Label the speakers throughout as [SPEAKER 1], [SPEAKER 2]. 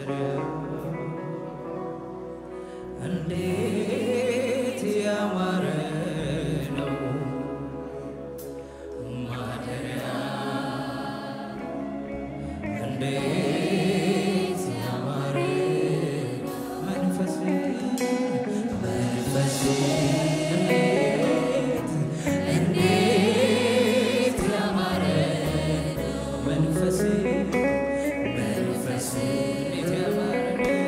[SPEAKER 1] እንዴት ያማረ ነው ማደሪያ እንዴት ያማረ መንፈስ መንፈስ እንዴት እንዴት ያማረ መንፈስ መንፈስ እንዴት ያማረ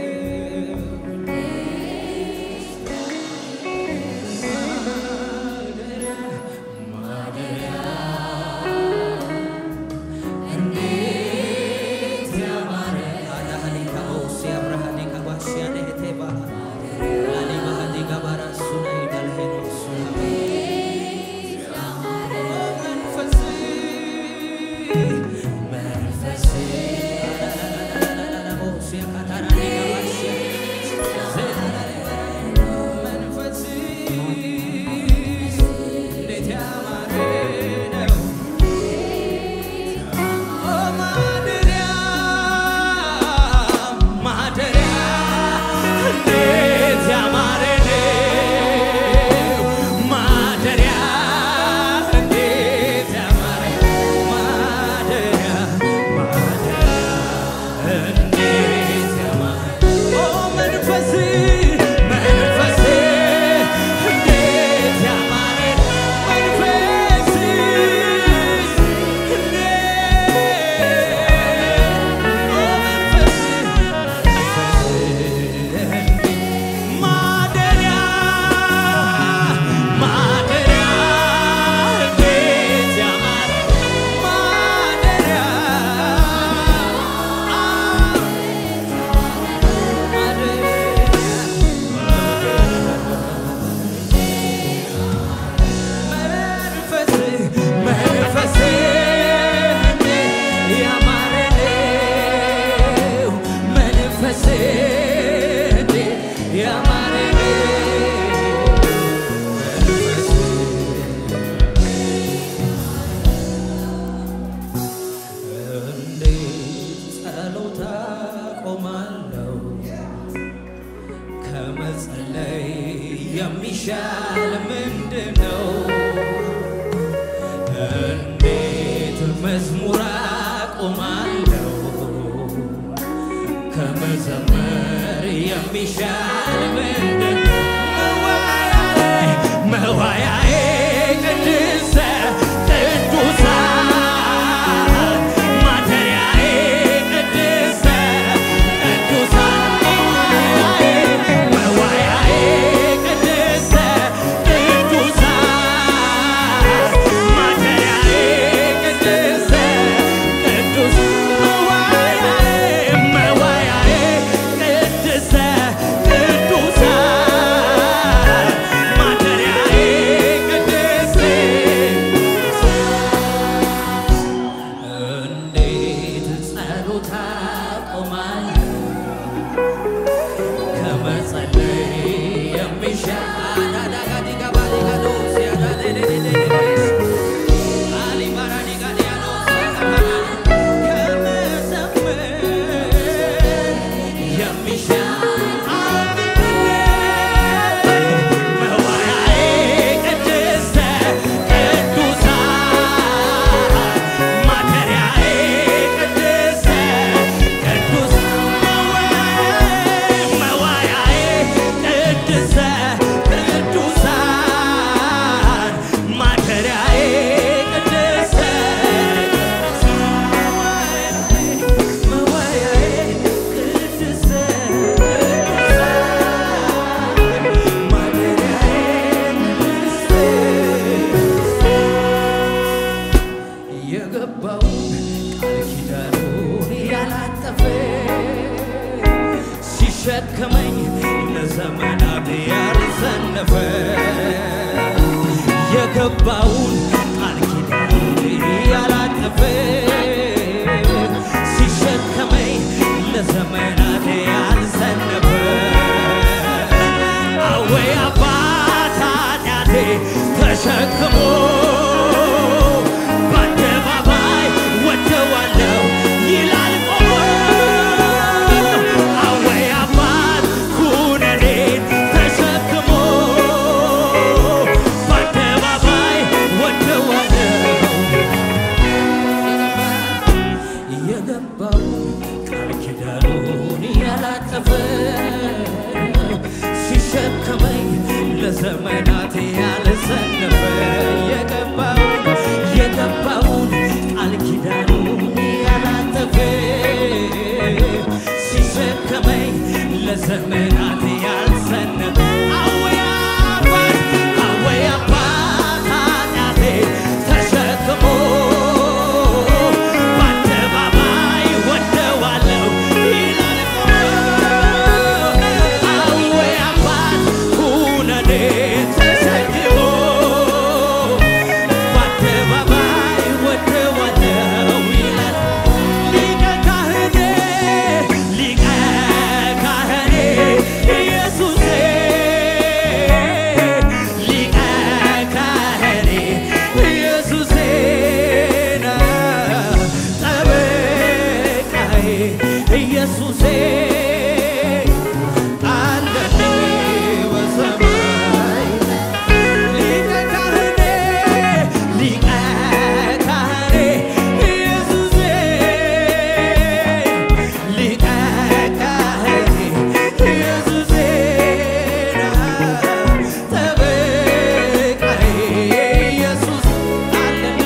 [SPEAKER 1] ማደሪያ እንዴት ያማረ አዳሃኒካ ኦሲያ ብርሃኒካ ባሽያ ነህቴባ ላሊ ባህዲ ጋባራ ሱና ይዳልሄኖ ሱና መንፈስ መንፈስ ኦሲያ ካታራኒ ጋባሽያ መንፈስ እንዴት ያማረ ነው ማደሪያ ማደሪያ እንዴት ያማረ ነው ማደሪያ እንዴት ያማረ ማደሪያ ማደሪያ እንዴት ያማረ ኦ መንፈስ መንፈስ እንዴት ያማረ መንፈስ ማደሪያ ማደሪያ እንዴት ያማረ ማደሪያ መንፈስ መንፈስ ያማረ ነው መንፈስ ያማረ እንዴት ጸሎት አቆማለሁ ከመጸለይ የሚሻል ምንድን ነው? እንዴት መዝሙር አቆማለሁ ከመዘመር የሚሻል ምንድን ነው? መዋያዬ መዋያዬ ቅድስተ ቅዱሳን ማደሪያዬ ቅድስተ ቅዱሳን መዋያዬ ቅድስተ ቅዱሳን ማደሪያዬ ቅድስተ ቅዱሳን መዋያዬ መዋያዬ ቅድስተ ቅዱሳን ማደሪያዬ ቅድስት እንዴት ጸሎት አቆማለሁ ከመጸለይ የሚሻል አዳጋዲጋባዲጋዶስ ያዳሌሌሌሌሌስ አሊባራዲጋዲያኖስ ከመዘመር የሚሻል መዋያዬ ቅድስተ ቅዱሳን ማደሪያዬ ቅድስተ ቅዱሳን መዋያዬ ቅድስተ ቅዱሳን ማደሪያዬ ቅድስተ መዋያዬ ቅድስተ የገባውን ቃል ኪዳኑን ያላጠፈ ሲሸከመኝ ለዘመናት ያልዘነፈ የገባውን ቃል ኪዳኑን ያላጠፈ ሲሸከመኝ ለዘመናት ያልዘነፈ አወይ አባት ኃጢአቴ ተሸክሞ በአደባባይ ወደዋለው ይላል ቆሞ ኪዳኑን ያላጠፈ ሲሸከመኝ ለዘመናት ያልሰነፈ የገባውን የገባውን ቃል ኪዳኑን ያላጠፈ ሲሸከመኝ ለዘመናት ያልሰነፈ አወይ አባት አወይ አባት ኃጢአቴ ተሸክሞ በአደባባይ ወደዋለሁ ይላል አወይ አባት ሁነኔ ተሸክሞ በአደባባይ ወደዋለሁ ይላል ሊቀ ካህኔ ሊቀ ካህኔ ኢየሱሴ ሊቀ ካህኔ ኢየሱሴ ጠበቃዬ ኢየሱሴ አለኝ በሰማይ ሊቀ ካህኔ ሊቀ ካህኔ ኢየሱሴ ሊቀ ካህኔ ኢየሱሴ ጠበቃዬ ኢየሱስ አለኝ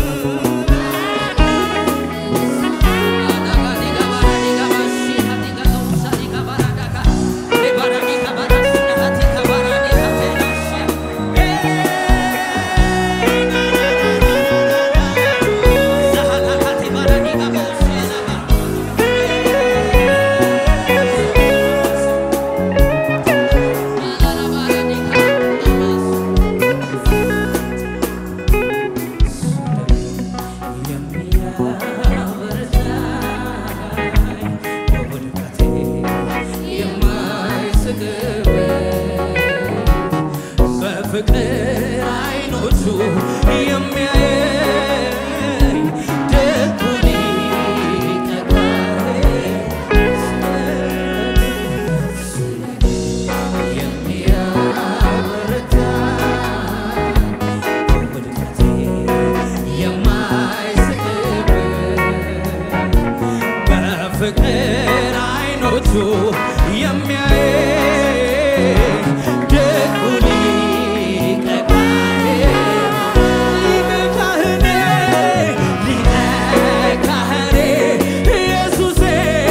[SPEAKER 1] በፍቅር አይኖቹ የሚያየኝ ደጉ ሊቀ ካህን የሚያበረታ በውድቀቴ የማይስቅብኝ በፍቅር አይኖቹ የሚያየኝ ደጉ ሊቀ ካህን ሊቀ ካህኔ ሊቀ ካህኔ ኢየሱሴ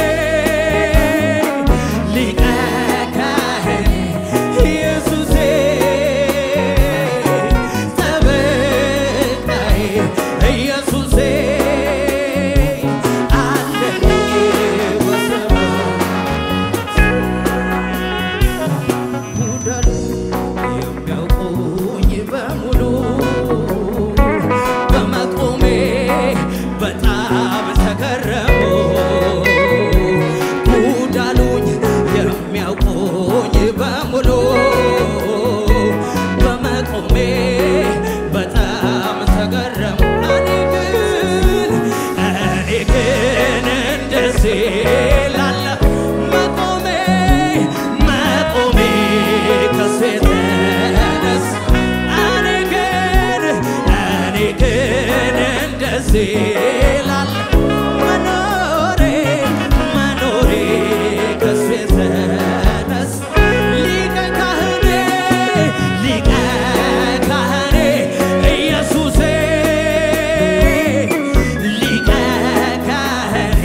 [SPEAKER 1] ሊቀ ካህኔ ኢየሱሴ ጠበቃዬ ኢየሱሴ አለኝ በሰማይ ጉዳሉ የሚያውቁኝ በሙሉ በመቆሜ በጣም ተገረሙ። ጉዳሉኝ የሚያውቁኝ በሙሉ በመቆሜ በጣም ተገረሙ። እኔ ግን እኔ ግን እንደዚህ ላለ መቆሜ መቆሜ ከሱ የተነሳ እኔ ግን እኔ ግን እንደዚህ ላለ መኖሬ መኖሬ ከሱ የተነሳ ሊቀ ካህኔ ሊቀ ካህኔ ኢየሱሴ ሊቀ ካህኔ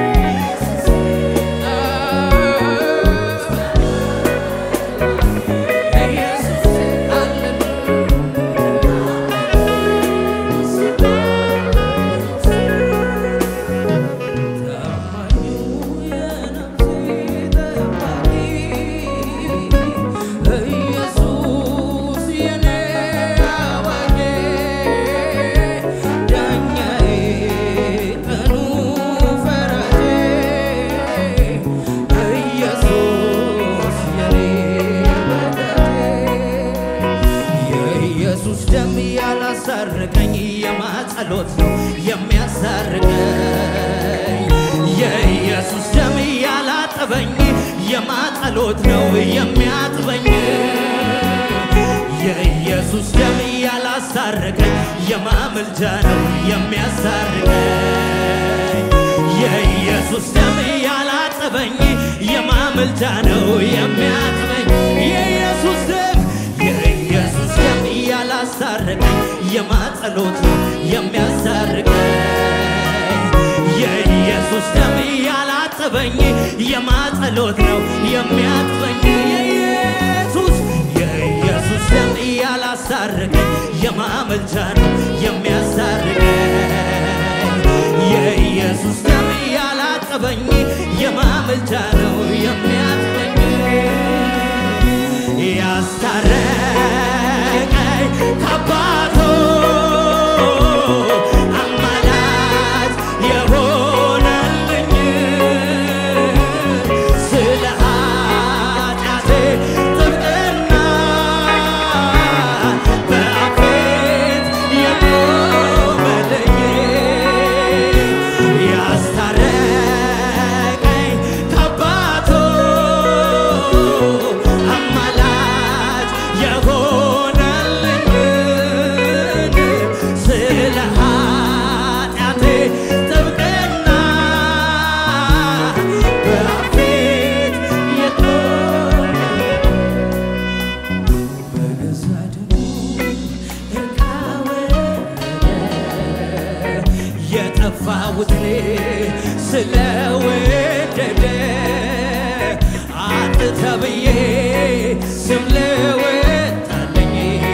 [SPEAKER 1] የኢየሱስ ደም ያላሳረቀኝ የማጸሎት ነው የሚያሳርቀኝ የኢየሱስ ደም ያላጠበኝ የማጸሎት ነው የሚያጥበኝ የኢየሱስ ደም ያላሳረቀኝ የማመልጃ ነው የሚያሳርቀኝ የኢየሱስ ደም ያላ ያላጠበኝ የማመልጃ ነው የሚያጥበኝ የኢየሱስ ደም የኢየሱስ ደም ያላሳረቀኝ የማጸሎት ነው የሚያሳርቀኝ የኢየሱስ ደም ያላጠበኝ የማጸሎት ነው የሚያጥበኝ የኢየሱስ የኢየሱስ ደም ያላሳረቀኝ የማመልጃ ነው የሚያሳርቀኝ የኢየሱስ ደም ያላጠበኝ የማመልጃ ነው የሚያጥበኝ ያስታረቀኝ ከአባቱ አማላጅ የሆነልኝ ስለ ኃጢአቴ ጥብቅና በአፌ የቆመልኝ ያስታረቀኝ ከአባቱ አማላጅ የሆነልኝ ስለ ኃጢአቴ ጥብቅና በፊት የቆመ በገዛ ደሙ እርቃ ወረደ የጠፋሁትን ስለወደደ አጥተ ብዬ ስም ልወጣልኝ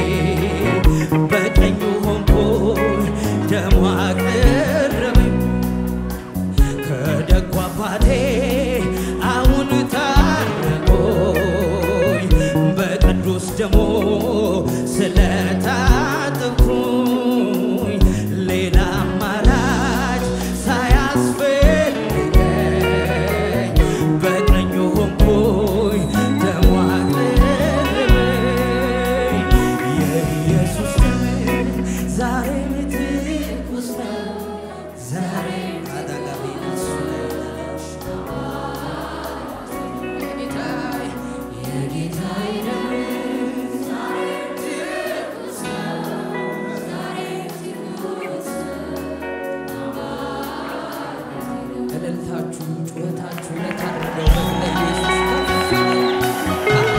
[SPEAKER 1] በቀኙ ሆንኩኝ ደሙ አቀረበኝ ከደጉ አባቴ አሁን ታረቆኝ በቅዱስ ደሞ ስለታጠብኩኝ ሌላ አማራጭ ሳያስፈልገኝ በቀኙ ሆንኩኝ ደሙ አቀረበኝ የኢየሱስ ደም ዛሬም ትኩስ ነው ዛሬ አዳጋቢናሱ እልልታችሁ ጩኸታችሁ ለታረደው በግ ለኢየሱስ ከፍ ይበል።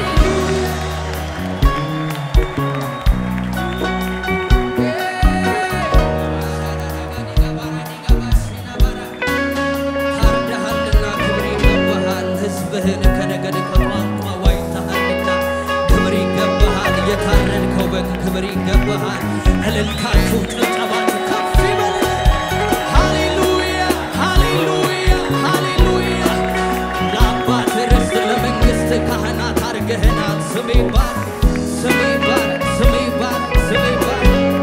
[SPEAKER 1] ታርደሃልና ክብር ይገባሃል። ሕዝብህን ከነገድ ከቋንቋ ዋጅተሃልና ክብር ይገባሃል። የታረድከው በግ ክብር ይገባሃል። እልልታችሁ ጭብጨባችሁ ከፍ ይበል። ሃሌሉያ ሃሌሉያ ሃሌሉያ ለአባት ርስት ለመንግሥት ካህናት አድርገህናል። ስም ይባረክ ስም ይባረክ ስም ይባረክ ስም ይባረክ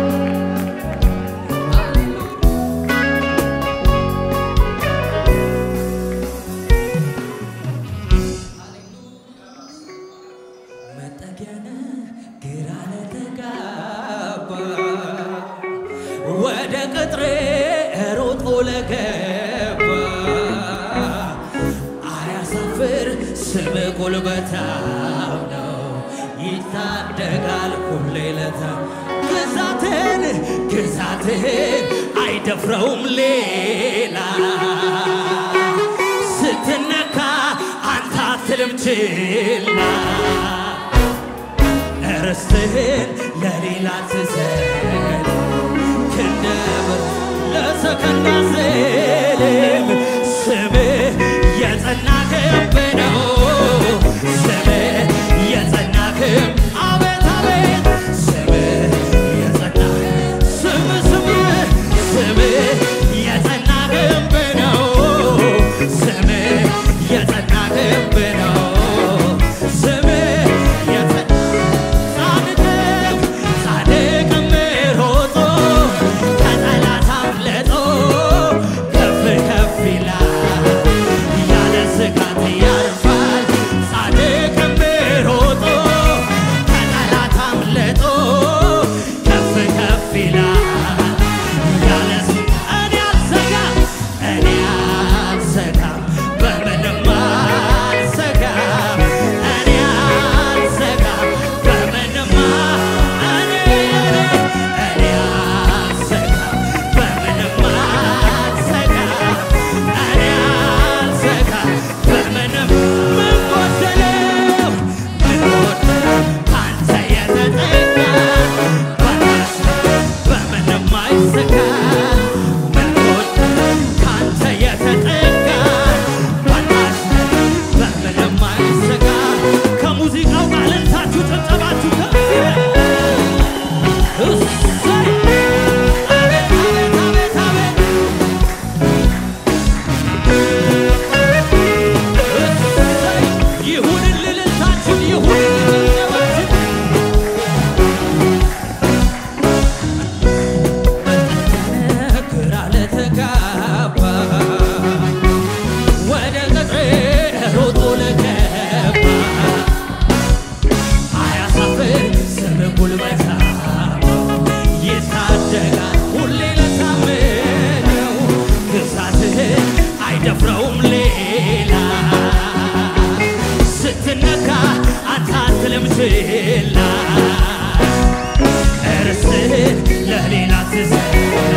[SPEAKER 1] መጠጊያነ ግራ ለተጋባ ወደ ቅጥሬ ሮጦ ለገባ አያሳፍር ስም ጉልበታም ነው ይታደጋል ሁሌ ለታ ግዛትን ግዛትን አይደፍረውም ሌላ ስትነካ አንተ አትልም ችላ ርስትህን ለሌላ ትሰጥ ክንደብር ለሰከንድ አዝልም ስምህ የጸና ግንብ ነው ስምህ የጸና ግንብ አቤት አቤት ስምህ የጸና ስምህ ስምህ ስምህ የጸና ግንብ ነው ስምህ የጸና ግንብ ነው ስምህ የጸና ጻድቅም ጻድቅም ሮጦ ከጠላት አምልጦ ከፍ ከፍ ችላ እርስህን ለሌላ ትሰጥ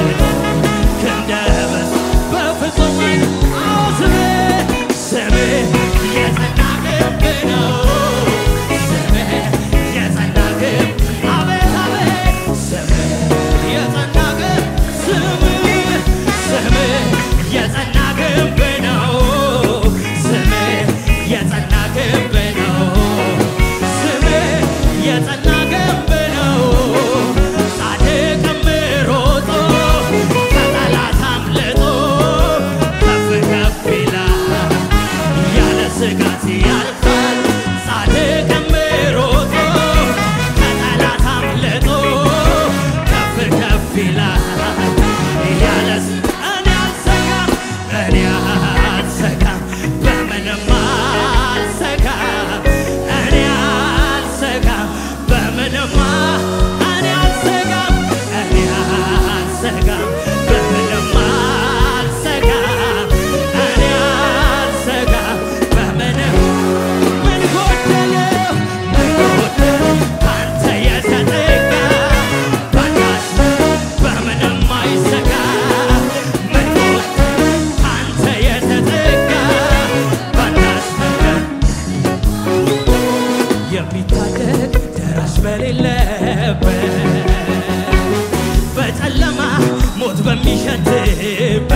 [SPEAKER 1] ክንደበስ በፍጹም አዎ ስምህ ስምህ የጸና ግንብ ነው ስምህ የጸና ግንብ አቤት አቤት ስምህ የጸና ግንብ ስምህ ስምህ የጸና ግንብ ነው ስምህ የጸና ግንብ ነው ስምህ የጸና ግንብ ነው ጻድቅም ሮጦ ከጠላት አምልጦ ከፍ ከፍ ይላል ያለ ስጋት ያልፋል ጻድቅም ሮጦ ከጠላት አምልጦ ከፍ ከፍ ይላል ያለ ስ- እኔ አልሰጋም እኔ አልሰጋም በምንም አልሰጋም እኔ አልሰጋም በምንም እኔ አልሰጋም እኔ አልሰጋም በምንም አልሰጋም እኔ አልሰጋም በምንም ምን ጎደለው ምን ጎደለው አንተ የተጠጋ ባዳሽ በምንም አይሰጋ ምን ጎደለው አንተ የተጠጋ ባዳሽ ነገር የሚታደግ ደራሽ በሌለበት በጨለማ ሞት በሚሸትበት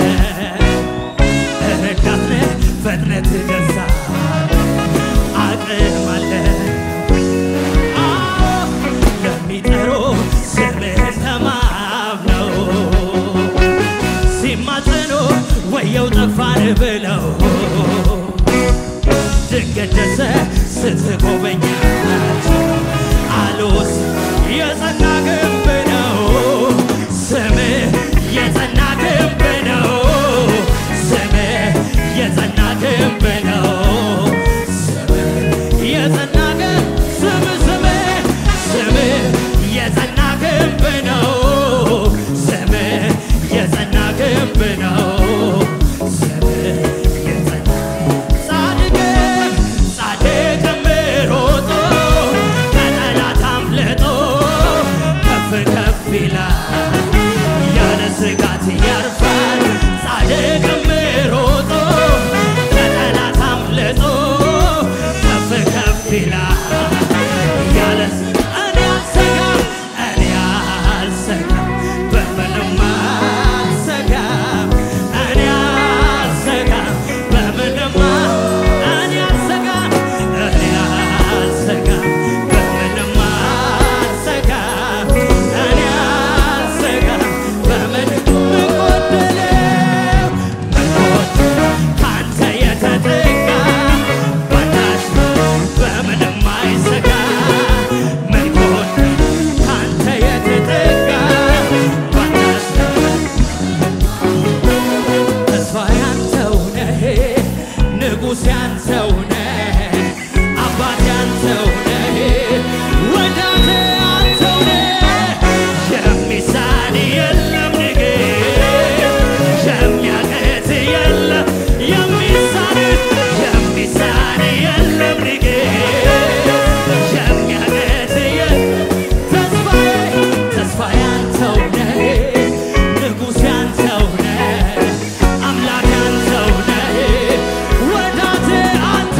[SPEAKER 1] ረዳት ነህ ፈጥነህ ትደርሳለህ አቅም አለ አዎ ለሚጠሩ ስምህን ተማምነው ሲማጸኑ ወየው ጠፋን ብለው ድንገት ደርሰ ስትጎበኛቸው አሉስ የጸና ግንብ ነው ስምህ የጸና ግንብ ነው ስምህ የጸና ግንብ ነው ስምህ የጸና ግንብ ስምህ ስምህ ስምህ የጸና ግንብ ነው ስምህ የጸና ግንብ ነው ስምህ የጸና ጻድቅም ጻድቅም ሮጦ ከጠላት አምልጦ ከፍ ከፍ ይላል ያለ ስጋት ያርፋል ጻድቅም ሮጦ ከጠላት አምልጦ ከፍ ከፍ ይላል ያለ እኔ አልሰጋም እኔ አልሰጋም በምንም አልሰጋም እኔ አልሰጋም በምንም እኔ አልሰጋም እኔ አልሰጋም በምንም አልሰጋም እኔ አልሰጋም በምንም ምን ጎደለው ምን ጎደለው ካንተ የተጠጋ ባዳሽ በምንም አይሰጋ ምን ጎደለው ካንተ የተጠጋ ባዳሽ ተስፋ ያንተው ነህ ንጉሥ ያንተው ነህ አባት ያንተው ነህ ወዳጄ አንተው ነህ የሚሳን የለም ንግሥት የሚያቅት የለም የሚሳን የሚሳን የለም ንግሥት የሚያቅት የለም ተስፋዬ ተስፋ ያንተው ነህ ንጉሥ ያንተው ነህ አምላክ ያንተው ነህ ወዳጄ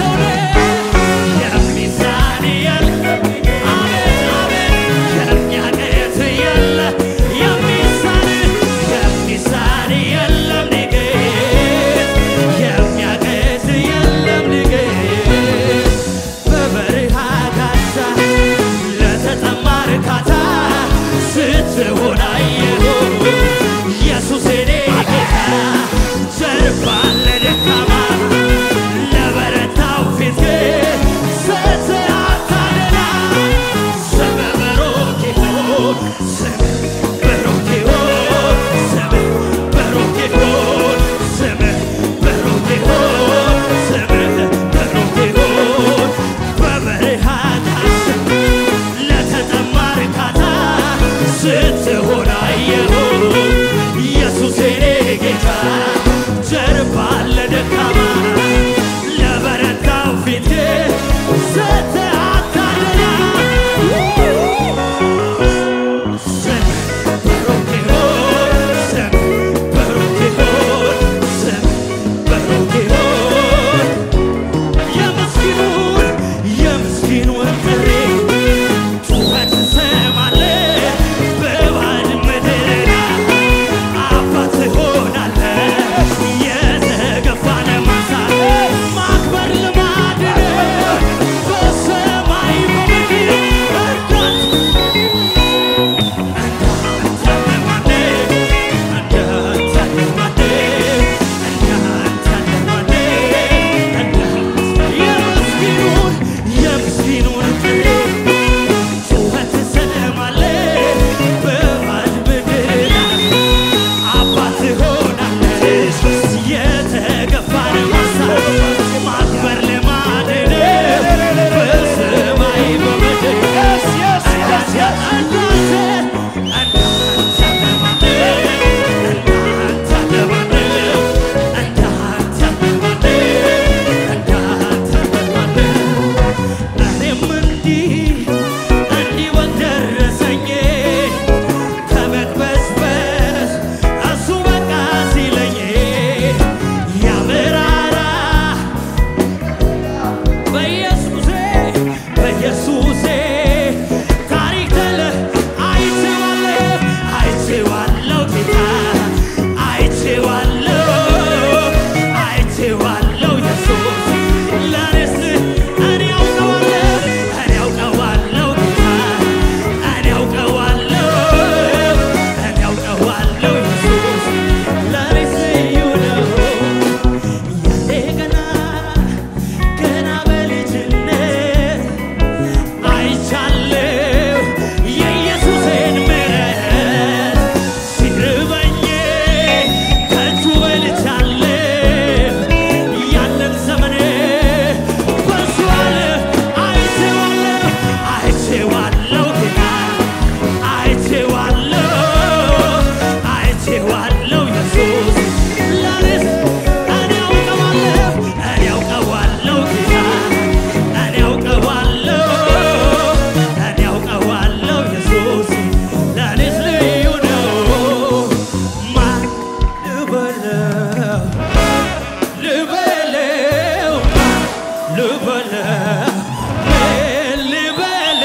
[SPEAKER 1] ልበለ ምን ልበለ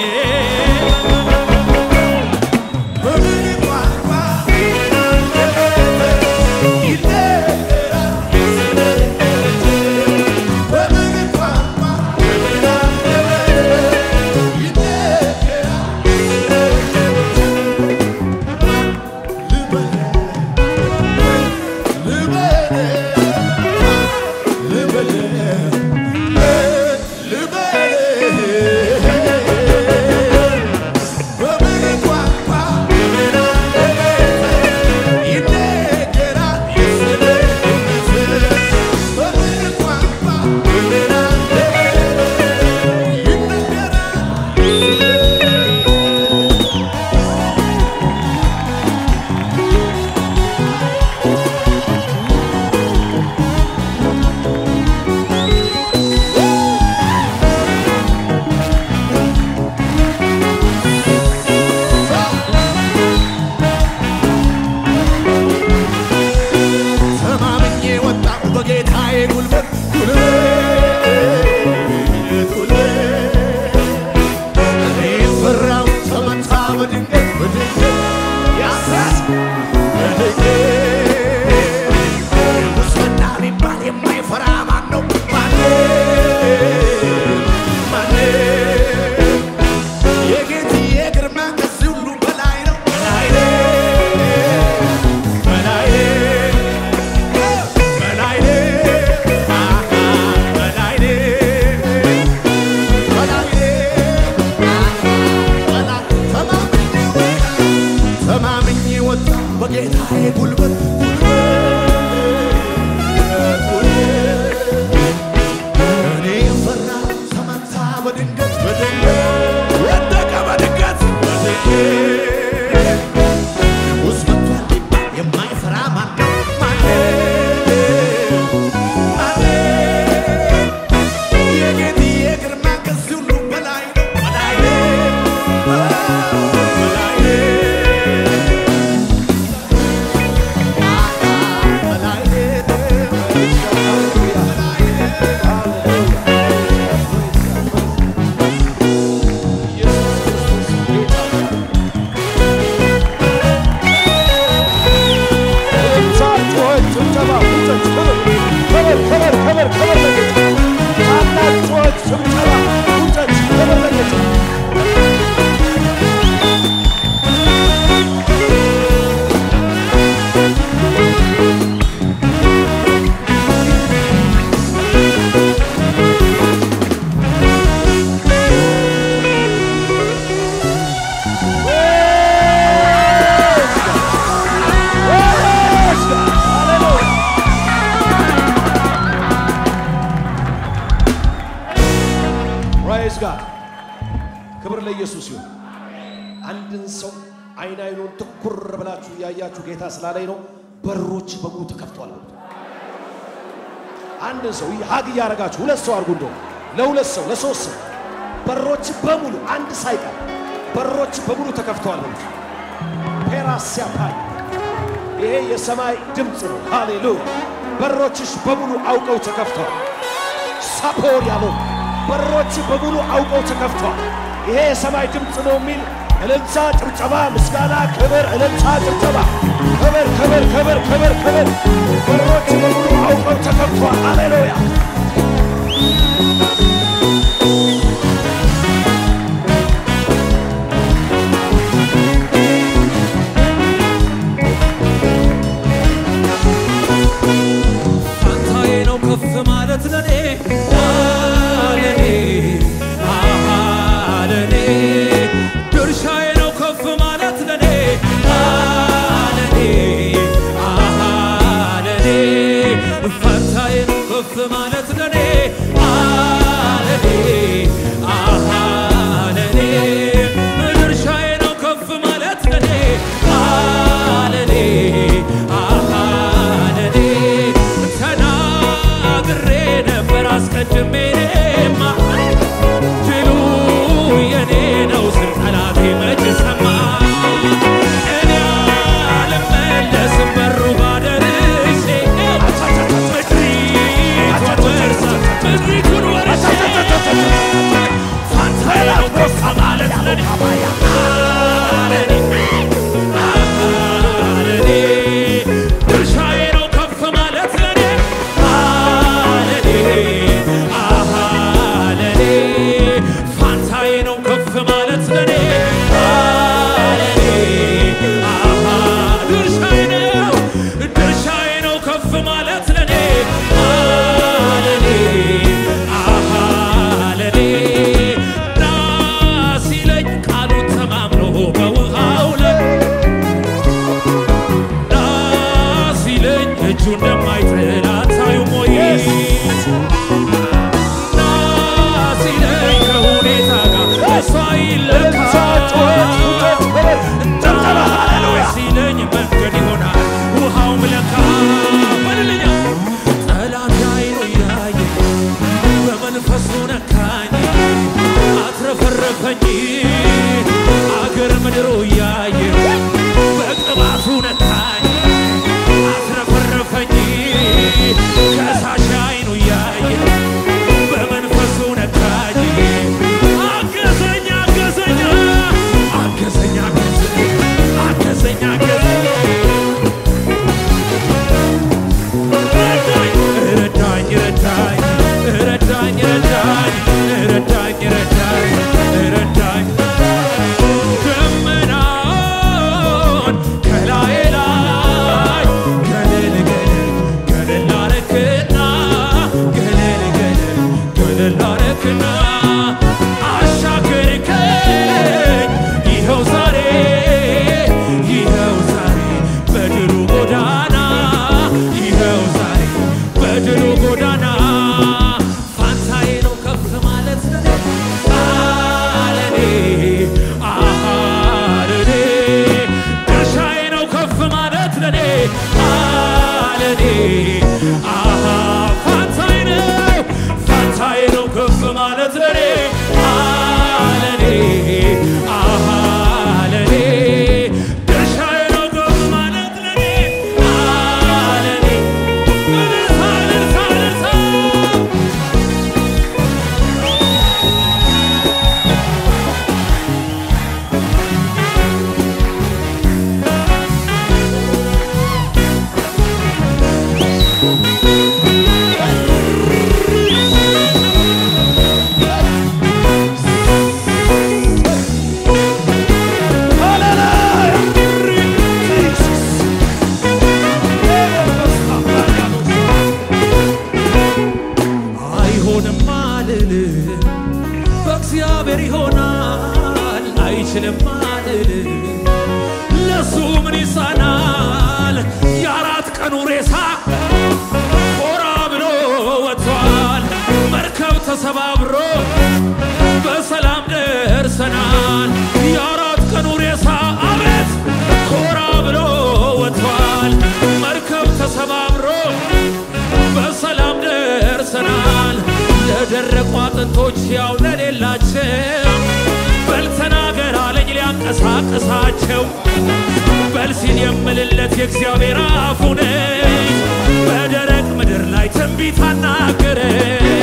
[SPEAKER 2] በምን ቋንቋ ይነገራል በምን ቋንቋ ተማምኜ ወጣሁ በጌታዬ ጉልበት ጉልበት ጉልበት እኔ ፈራሁ ተመታ በድንገት በድንገት ያሳት በድንገት ሙስና ቢባል የማይፈራ ማን ነው? ማነው? ማነው? የጌትዬ ግርማ ከዚህ ሁሉ በላይ ነው በላይ ነው በላይ ተማምኜ ወጣ በጌታዬ ጉልበት እኔ ፈራ ተመታ በድንገት በድንገት ወደቀ በድንገት በድንገት ውስጥ መጥቷል ቢባል የማይፈራ ማን ነው? ማነው? ማነው? የጌትዬ ግርማ ከዚህ ሁሉ በላይ ነው፣ በላይ ነው፣ በላይ ነው፣ በላይ
[SPEAKER 3] ፕራይዝ ጋድ ክብር ለኢየሱስ ይሁን። አንድን ሰው አይን አይኑን ትኩር ብላችሁ እያያችሁ ጌታ ስላለኝ ነው በሮች በሙሉ ተከፍተዋል። በሉት። አንድን ሰው ሀግ እያደረጋችሁ ሁለት ሰው አድርጉ፣ እንደው ለሁለት ሰው ለሶስት ሰው በሮች በሙሉ አንድ ሳይቀር በሮች በሙሉ ተከፍተዋል። በሉት። ፔራሲያፓይ ይሄ የሰማይ ድምፅ ነው። ሃሌሉያ! በሮችሽ በሙሉ አውቀው ተከፍተዋል። ሳፖር ያለው በሮች በሙሉ አውቀው ተከፍተዋል። ይሄ የሰማይ ድምፅ ነው የሚል እልልታ፣ ጭብጨባ፣ ምስጋና፣ ክብር፣ እልልታ፣ ጭብጨባ፣ ክብር፣ ክብር፣ ክብር፣ ክብር፣ ክብር። በሮች በሙሉ አውቀው ተከፍተዋል። ሃሌሉያ!
[SPEAKER 1] ፋንታዬ ነው ከፍ ማለት ለኔ ለኔ አሃ ለኔ ድርሻዬ ነው ከፍ ማለት ለኔ ለኔ አሃ ለኔ ፋንታዬ ነው ከፍ ማለት ለኔ ለኔ አሃ ለኔ ድርሻዬ ነው ከፍ ማለት ለኔ ለኔ አሃ ለኔ ተናግሬ ነበር አስቀድሜ እኔማ ድሉ የኔ ነው ስል ጠላቴ መች ሰማ እኔ አልመለስም በሩ ባደርሼ ምድሪቷን ወርሳ ምድሪቱን ወር
[SPEAKER 2] ለኔ ለኔ ለኔ ድርሻዬ ነው ከፍ ማለት ለኔ ለኔ ለኔ ፋንታዬ ነው ከፍ ማለት ለኔ ለኔ ድርሻዬ ነው ድርሻዬ ነው ከፍ ማለት ለኔ ለኔ ለኔ ና ሲለኝ ቃሉን ተማምኖ በውሃው ላይ ና ሲለኝ እጁ እንደማይጥል አታዩም ወይ? ና ሲለኝ ከሁኔታ ጋር እሷ ይለካ ና ሲለኝ መንገድ ይሆናል ውሃው ምለካ በልልኛ ጠላት አይኑ እያየ በመንፈሱ ነካኝ አትረፈረፈኝ አገር ምድሩ እያየ በቅባቱ ነካኝ አትረፈረፈኝ ከሳሽ አይኑ እያየ በመንፈሱ ነካኝ አገዘኝ አገዘኝ አገዘኝ አገዘኝ አገዘኝ ረዳኝ ረዳኝ ረዳኝ ረዳኝ ረዳኝ ረዳኝ ረዳኝ ደመናውን ከላዬ ላይ ገለል ገለል ገለል አረክና ገለል ገለል ገለል አረክና አሻገርከኝ ይኸው ዛሬ ይኸው ዛሬ በድሉ ጎዳና ይኸው ዛሬ በድሉ ጎዳና ፋንታዬ ነው ከፍ ማለት ለኔ አለኔ አለኔ ድርሻዬ ነው ከፍ ማለት ለኔ አለኔ አሃ ፋንታዬ ነው ፋንታዬ ነው ከፍ ማለት ለኔ አለኔ አሃ ለኔ ድርሻዬ ነው ከፍ ማለት ለኔ አለኔ እልልታ እልልታ እልልታ አይሆንም አልልም፣ በእግዚአብሔር ይሆናል። አይችልም አልልም፣ ለሱ ምን ይሳናል? የአራት ቀኑ ሬሳ ኮራ ብሎ ወጥቷል። መርከብ ተሰባብሮ በሰላም ደርሰናል። የአራት ቀኑ ሬሳ አቤት ኮራ ብሎ ወጥቷል። መርከብ ተሰባብሮ በሰላም ደርሰናል። ለደረቁ አጥንቶች ያው ለሌላቸው በል ተናገር አለኝ ሊያንቀሳቅሳቸው በል ሲል የምልለት የእግዚአብሔር አፉ ነኝ። በደረቅ ምድር ላይ ትንቢት አናገረ